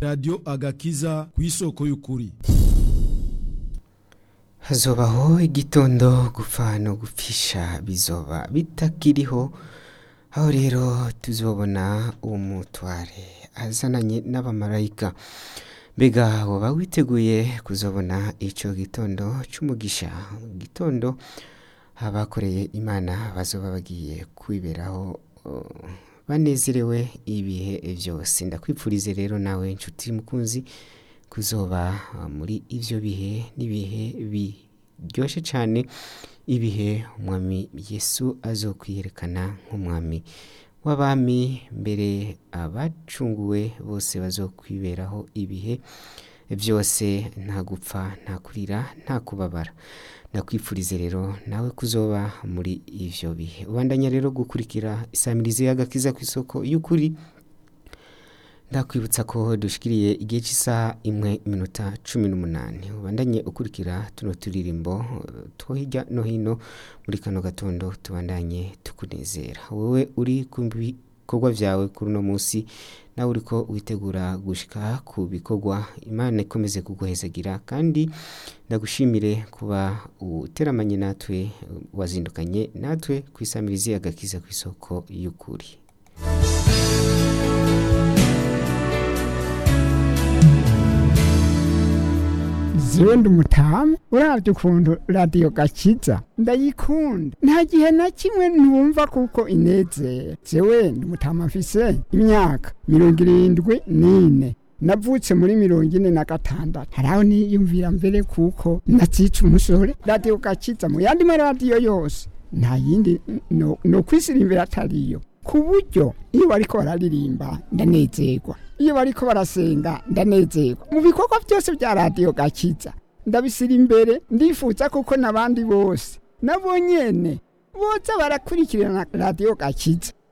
radiyo agakiza ku isoko y'ukuri hazobaho igitondo gupfa no gupfisha bizoba bitakiriho aho rero tuzobona umutware azananye n'abamarayika mbega woba witeguye kuzobona icyo gitondo cy'umugisha gitondo abakoreye imana bazoba bagiye kwiberaho uh, banezerewe ibihe byose ndakwipfurize rero nawe inshuti mukunzi kuzoba uh, muri ivyo bihe n'ibihe biryoshye cyane ibihe umwami yesu azokwiyerekana nk'umwami w'abami mbere abacunguwe bose bazokwiberaho ibihe byose nta gupfa nta kurira nta kubabara ndakwipfurize rero nawe kuzoba muri ivyo bihe ubandanya rero gukurikira isamirizi y'agakiza ku isoko y'ukuri ndakwibutsa ko dushikiriye igihe cy'isaha imwe iminota cumi n'umunani ubandanye ukurikira tuno turirimbo eh, two hirya no hino muri kano gatondo tubandanye tukunezera wowe uri ku bikorwa byawe kuri uno munsi nawe uriko witegura gushika ku bikorwa imana ikomeze kuguhezagira kandi ndagushimire kuba uteramanye natwe wazindukanye natwe ku isamirizi agakiza ku isoko y'ukuri jewe ndi umutamu uravye ukuntu radiyo gakiza ndayikunda nta gihe na kimwe ntumva kuko inezera jewe ndi umutamu mfise imyaka mirongo irindwi n'ine navutse muri mirongo ine na gatandatu haraho niyumvira mbere kuko nazica umusore radiyo gakiza mu yandi maradiyo yose nta yindi no, no kwisirimbira atariyo ku buryo iyo bariko bararirimba ndanezerwa iyo bariko barasenga ndanezerwa mu bikorwa byose bya radiyo gakiza ndabisira imbere ndifuza kuko n'abandi bose nabo nyene boza barakurikirana radiyo gakiza